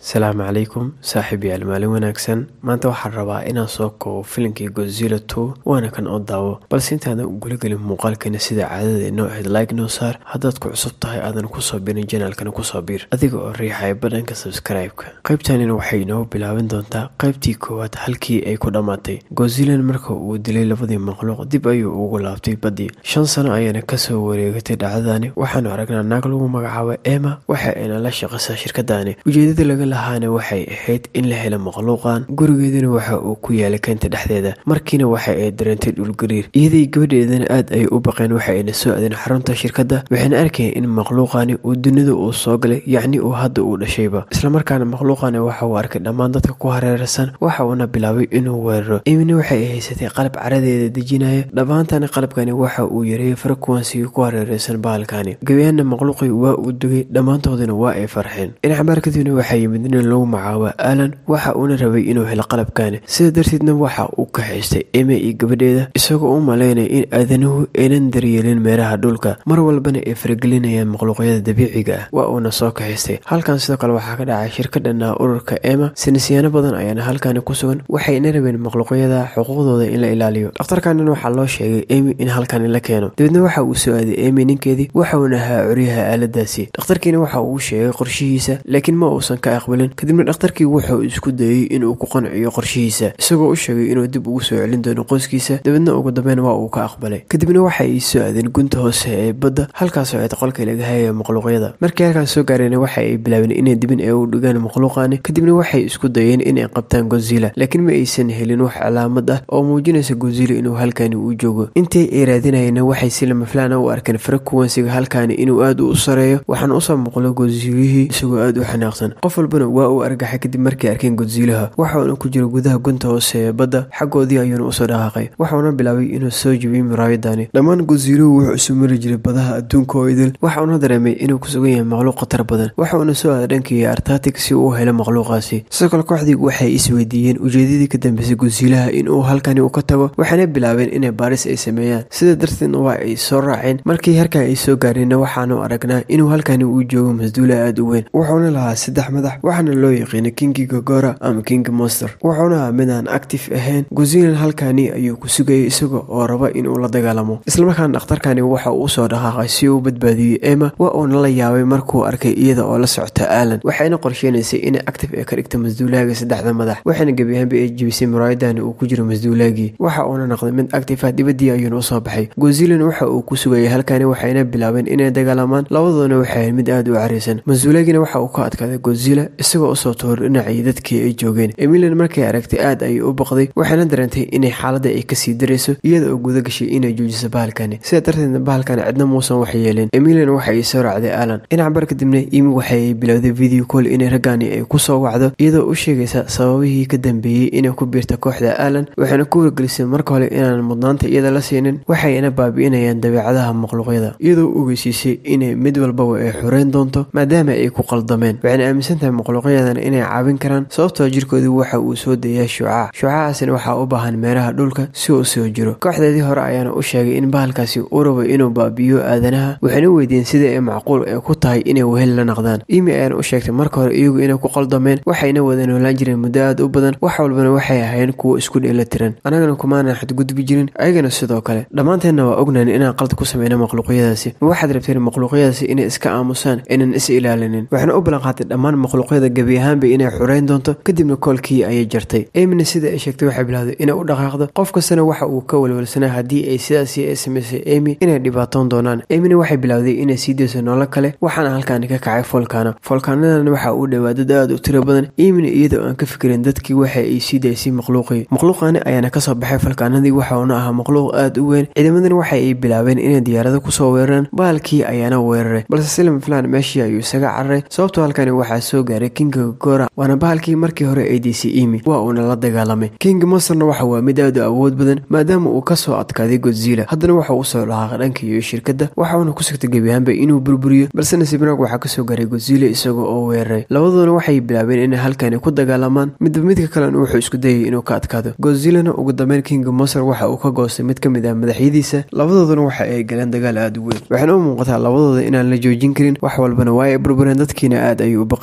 asalaamu calaykum saaxiib yaal maalin wanaagsan maanta waxaan rabaa inaan soo koobo filimkii godzilla two waana kan oo daawo balse intaadan u guulagelin muuqaalkeena sida caadada inoo ahayd like noo saar haddaad ku cusub tahay aadan kusoo birin janaalkana kusoo biir adiga oo riixaya badhanka sabskraibeka qaybtanina waxay inoo bilaaban doontaa qaybtii koowaad halkii ay ku dhammaatay godzillan marka uu dilay labadii makhluuq dib ayuu ugu laabtay baddii shan sano ayaana kasoo wareegatay dhacdadani waxaanu aragnaa naag lagu magacaabo ema waxa ayna la shaqaysaa shirkadani ujeedada laga lahaana waxay ahayd in la helo makhluuqan gurigeeduna waxa uu ku yaalay keynta dhexdeeda markiina waxa ay dareentay dhulgariir iyadii gabadheedana aad ay u baqeen waxa ayna soo adeen xarunta shirkadda waxayna arkayeen in makhluuqani uu dunida uu soo galay yacni uu hadda uu dhashayba islamarkaana makhluuqani waxa uu arkay dhammaan dadka ku hareeraysan waxa uuna bilaabay inuu weeraro imina waxay haysatay qalab caradeeda dejinaya dhammaantana qalabkani waxa uu yareeyay frequensiga ku hareeraysan bahalkani gabayaana makhluuqii waa uu dugay dhammaantoodina waa ay farxeen dhinacabaar kadibna waxaa yimid nin lagu magacaabo alan waxa uuna rabay inuu helo qalabkani sida darteedna waxa uu ka haystay eme iyo gabadheeda isagoo u malaynaya in aadanuhu aynan daryeelin meeraha dhulka mar walbana ay faragelinayaan makhluuqyada dabiiciga ah waa uuna soo kaxaystay halkan sidoo kale waxaa ka dhacay shirkadhana ururka ema sinisiyaano badan ayaana halkani ku sugan waxayna rabeen makhluuqyada xuquuqdooda in la ilaaliyo dhakhtarkanin waxaa loo sheegay emi in halkani la keeno dabeedna waxa uu soo aaday emi ninkeedii waxauna ahaa curyaha aaladaasi dhakhtarkiina waxa uu sheegay qorshihiisa laakiin ma uusan ka aqbalin kadibna dhakhtarkii wuxuu isku dayey inuu ku qanciyo qorshihiisa isagoo u sheegay inuu dib ugu soo celin doono qoyskiisa dabeedna ugu dambeyn waa uu ka aqbalay kadibna waxa ay soo aadeen gunta hoose ee badda halkaasoo ay qolkii laga hayaya makhluuqyada markii halkaas soo gaareen waxa ay bilaabeen inay dibin ee u dhigaan makhluuqani kadibna waxay isku dayeen inay qabtaan godzilla laakiin ma aysan helin wax calaamad ah oo muujinaysa godzilla inuu halkani uu joogo intii ay raadinayeenna waxay si lama filaan u arkeen frequensiga halkani inuu aad u sareeyo waxaana usoo muuqlo godzillihii isagoo aad u xanaaqsan qof walbana waa uu argaxay kadib markay arkeen godzillaha waxauna ku jiro gudaha gunta hoose ee badda xaggoodii ayuuna usoo dhaqaaqay waxauna bilaabay inuu soo jibiyey muraayadani dhammaan godzilluhu wuxuu isu mari jiray badaha adduunka oo idil waxauna dareemay inuu ku sugan yahay makhluuq khatar badan waxauna soo aaday dhankii artatic si uu helo makhluuqaasi sidoo kale kooxdii waxay isweydiiyeen ujeedadii ka dambeysay godzillaha inuu halkani uu ka tago waxayna bilaabeen inay baaris ay sameeyaan sida darteedna waa ay soo raaceen markii harkaa ay soo gaareenna waxaanu aragnaa inuu halkani uu joogo masduula aada u weyn wuxuuna lahaa saddex madax waxaana loo yaqiinay kingi gogora ama king monster wuxuuna ahaa mid aan actif ahayn godzillan halkani ayuu ku sugayay isaga oo raba inuu la dagaalamo islamarkaana dhakhtarkani waxa uu usoo dhaqaaqay si uu badbaadiyey ema waa uuna la yaabay markuu arkay iyada oo la socota alan waxayna qorsheynaysay inay actif ee ka dhigta masduulaaga saddexda madax waxayna gebi ahaanba ay jibisay muraayadani uu ku jiro masduulaagii waxa uuna noqday mid actif ah dibadii ayuuna usoo baxay godzillan waxa uu ku sugayay halkani waxayna bilaabeen inay dagaalamaan labadoodana waxay mid aada u caraysan masduulaagina waxa uu ka adkaaday godzilla isagoo usoo toor dhinacii dadkii ay joogeen emilan markay aragtay aad ayay u baqday waxayna dareentay inay xaaladda ay kasii darayso iyada oo guda gashay inay joojiso bahalkani sidaa darteedna bahalkani cidna muusan wax yeelin emilan waxa ay soo raacday alan dhinac bar kadibna imi waxay bilowday video call inay raggani ay kusoo wacdo iyadoo u sheegaysa sababihii ka dambeeyey inay ku biirta kooxda alan waxayna ku wargelisay marka hore inaan mudnaanta iyada la siinin waxayna baabi'inayaan dabeecadaha makhluuqyada iyadoo u ogeysiisay inay mid walbaba ay xoreyn doonto maadaama ay ku qaldameen waxayna aaminsan tahay makhluuqyadan inay caawin karaan sababtoo jirkoodu waxa uu soo dayaa shuucac shuucahaasina waxaa u baahan meeraha dhulka si uu soo jiro kooxdeedii hore ayaana u sheegay in bahalkaasi uu rabo inuu baabi'iyo aadanaha waxayna weydiiyeen sida ay macquul ee ku tahay inay wehel la naqdaan imi ayaana u sheegtay marka hore iyagu inay ku qaldameen waxayna wada noolaan jireen muddo aad u badan wax walbana waxay ahayn kuwo isku dheela tiran annagana kumaanan xadgudbi jirin ayagana sidoo kale dhammaanteenna waa ognayn inaan qalad ku sameyno makhluuqyadaasi ma waxaad rabteen makhluuqyadaasi inay iska aamusaan inaan is ilaalinin waxayna u ballanqaatay dhammaan makhluuqyada gebi ahaanba inay xureyn doonto kadibna koolkii ayay jartay emina sida ay sheegtay waxay bilowday inay u dhaqaaqdo qof kastana waxa uu ka walwalsanaa haddii ay sidaasi ay samaysay emi inay dhibaatoon doonaan emina waxay bilowday inay sii dayso nolol kale waxaana halkaani ka kacay folkano folkanadan waxa uu dhowaa dad aada u tiro badan emina iyadoo aan ka fikirin dadkii waxa ay sii daysay makhluuqii makhluuqani ayaana kasoo baxay folkaanadii waxauna ahaa makhluuq aada u weyn ciidamadan waxa ay bilaabeen inay diyaarado kusoo weeraraan bahalkii ayaana weeraray balse silma filan meeshii ayuu isaga cararay sababtoo halkani waxaa soo gaaray kinga gora waana bahalkii markii hore ay daysay imi waa uuna la dagaalamay king monsterna waxa waa mid aad u awood badan maadaama uu kasoo adkaaday godzilla haddana waxa uu soo dhaqaaqay dhanka iyo shirkadda waxauna ku sigtay gebi ahaanba inuu burburiyo balse nasiibnaag waxaa kasoo gaaray godzilla isagoo oo weeraray labadoona waxay bilaabeen inay halkani ku dagaalamaan midba midka kalena wuxuu isku dayay inuu ka adkaado godzillana ugu dambeyn king monster waxa uu ka goostay mid ka mid ah madaxyadiisa labadooduna waxa ay galeen dagaal aada u weyn waxayna u muuqataa labadooda inaan la joojin karin wax walbana waa ay burbureen dadkiina aad ayay u baqayeen balse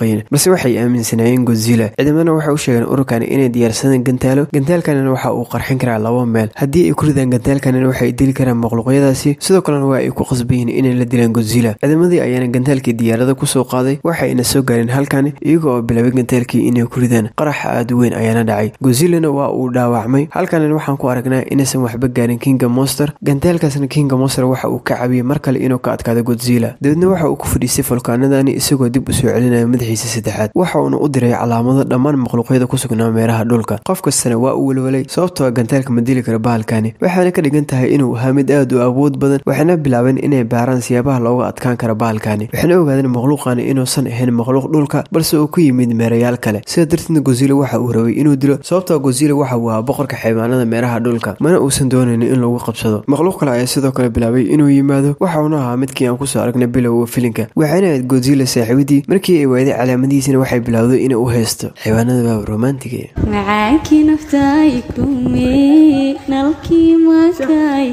balse waxay aaminsanaayeen godzilla ciidamadana waxay u sheegeen ururkani inay diyaarsadeen gantaalo gantaalkanina waxa uu qarxin karaa laba meel haddii ay ku ridaan gantaalkanina waxay dili karaan makhluuqyadaasi sidoo kalena waa ay ku qasban yihiin inay la dilaan godzilla ciidamadii ayaana gantaalkii diyaarada kusoo qaaday waxayna soo gaareen halkani iyaga oo bilaabay gantaalkii inay ku ridaan qarax aada weyn ayaana dhacay godzillana waa uu dhaawacmay halkanina waxaan ku aragnaa inaysan waxba gaarin kinga monster gantaalkaasna kinga monster waxa uu ka cabiyey mar kale inuu ka adkaado godzilla dabeedna waxa uu ku fadhiistay fulkaanadani isagoo dib u soo celinaya madaxiisa saddexaad waxa uuna u diray calaamado dhammaan makhluuqyada ku sugnaa meeraha dhulka qof kastana waa uu welwelay sababtoo gantaalka ma dili kara bahalkani waxaana ka dhigan tahay inuu ahaa mid aad u awood badan waxayna bilaabeen inay baaraan siyaabaha looga adkaan kara bahalkani waxayna ogaadeen makhluuqani inuusan ahayn makhluuq dhulka balse uu ku yimid meerayaal kale sida darteedna godzilla waxa uu rabay inuu dilo sababtoo godzilla waxa uu ahaa boqorka xaywaanada meeraha dhulka mana uusan doonaynin in lagu qabsado makhluuq kale ayaa sidoo kale bilaabay inuu yimaado waxa uuna ahaa midkii aan kusoo aragnay bilowga filinka waxayna ahayd godzilla saaxiibadii markii ay waaday calaamadihiisana waxay bilowday inay u haysto xaywaanada baab romantiga macaankii naftaay kume nalkii maakaay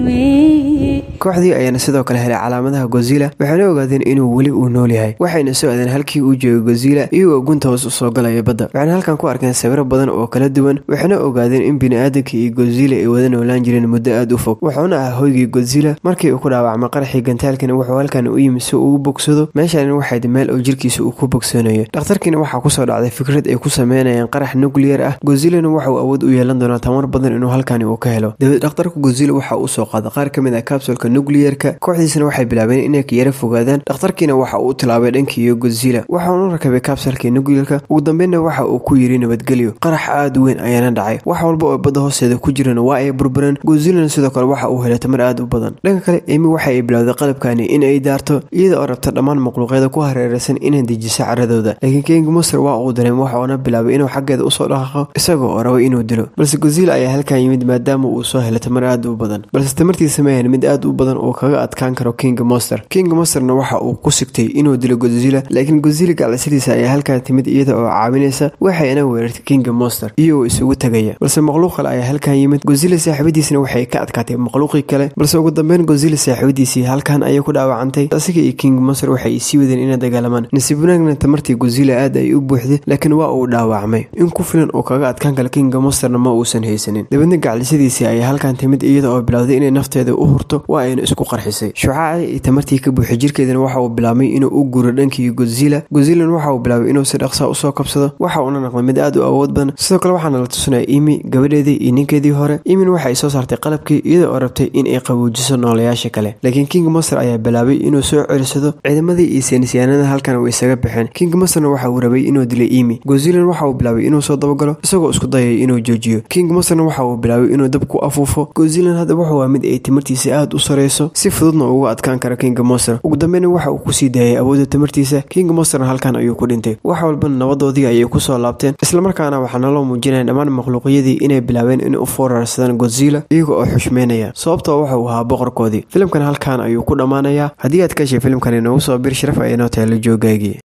kume kooxdii ayaana sidoo kale helay calaamadaha godzilla waxayna ogaadeen inuu weli uu nool yahay waxayna soo aadeen halkii uu joogay godzilla iyagoo gunta hoos usoo galaya badda waxayna halkan ku arkeen sawiro badan oo kala duwan waxayna ogaadeen in bini-aadanka iyo godzilla ay wada noolaan jireen muddo aada u fog wuxuuna ah hoygii godzilla markii uu ku dhaawacmay qaraxii gantaalkana wuxuu halkan u yimi si uu u bogsado meeshaani waxayd meel oo jirkiisa uu ku bogsanayo dhakhtarkiina waxaa kusoo dhacday fikrad ay ku sameynayaan qarax nuclear ah godzillana waxauu awood u yeelan doonaa tamar badan inuu halkani uu ka helo dabeed dhakhtarka godzilla waxa uu soo qaaday qaar ka mid ah kabsulka nuclearka kooxdiisana waxay bilaabeen inay yara fogaadaan dhakhtarkiina waxa uu tilaabay dhankiiyo godzilla waxaunu rakabay kabsalkii nuclearka ugu dambeynna waxa uu ku yiri nabadgelyo qarax aada weyn ayaana dhacay wax walba oo badda hoosteeda ku jirana waa ay burbureen godzillana sidoo kale waxa uu helay tamar aada u badan dhanka kale emi waxa ay bilowday qalabkani in ay daarto iyada oo rabta dhammaan makhluuqyada ku hareeraysan inay dejiso caradooda laakiin king monster waa uu dareem waxa uuna bilaabay inuu xaggeeda usoo dhaqaaqo isagoo oo rabay inuu dilo balse godzilla ayaa halkan yimid maadaama uu soo helay tamar aada u badan balse tamartiisa ma ahan mid aada u badan oo kaga adkaan karo king monster king monsterna waxa uu ku sigtay inuu dilo godzilla laakiin godzilla gaclasadiisa ayaa halkan timid iyada oo caawinaysa waxayna weerartay king monster iyagoo isugu tagaya balse makhluuq kale ayaa halkan yimid godzilla saaxiibadiisna waxay ka adkaatay makhluuqii kale balse ugu dambeyn godzilla saaxiibadiisii halkan ayay ku dhaawacantay asiga iyo king monster waxay sii wadeen inay dagaalamaan nasiib wanaagna tamartii godzilla aad ay u buuxday laakiin waa uu dhaawacmay in ku filan oo kaga adkaan kala kinga monsterna ma uusan haysanin dabeedna gaclisadiisii ayaa halkan timid iyada oo bilowday inay nafteeda u hurto waa ayna isku qarxisay shucaaci iyo tamartii ka buuxay jirkeedana waxa uu bilaabmay inuu u guro dhankii godzilla godzillana waxa uu bilaabay inuu si dhaqsaa usoo kabsado waxa uuna naqday mid aad u awood badan sidoo kale waxaana la tusinaya imi gabadheedii iyo ninkeedii hore imin waxay soo saartay qalabkii iyada oo rabtay in ay qaboujiso noolayaasha kale laakiin king monster ayaa bilaabay inuu soo celisado ciidamadii iyo saynisyaanada halkan way isaga baxeen king monsterna waxa uu rabay inuu dilay imi godzillan waxa uu bilaabay inuu soo dabagalo isagoo isku dayay inuu joojiyo king monsterna waxa uu bilaabay inuu dab ku afuufo godzillan hadda wuxuu waa mid ay timartiisa aada u sareyso si fududna uga adkaan kara king monster ugu dambeyna waxa uu kusii daayay awoodda tamartiisa king monsterna halkan ayuu ku dhintay wax walbana nabadoodii ayay kusoo laabteen islamarkaana waxaa naloo muujinaya dhammaan makhluuqyadii inay bilaabeen in u foorarsadaan godzilla iyaga oo xushmeynaya sababtoo waxa uu ahaa boqorkoodii filimkan halkan ayuu ku dhammaanayaa haddii aad ka heshay filimkan inoogu soo bir sharaf ayanoo tahay la joogaagii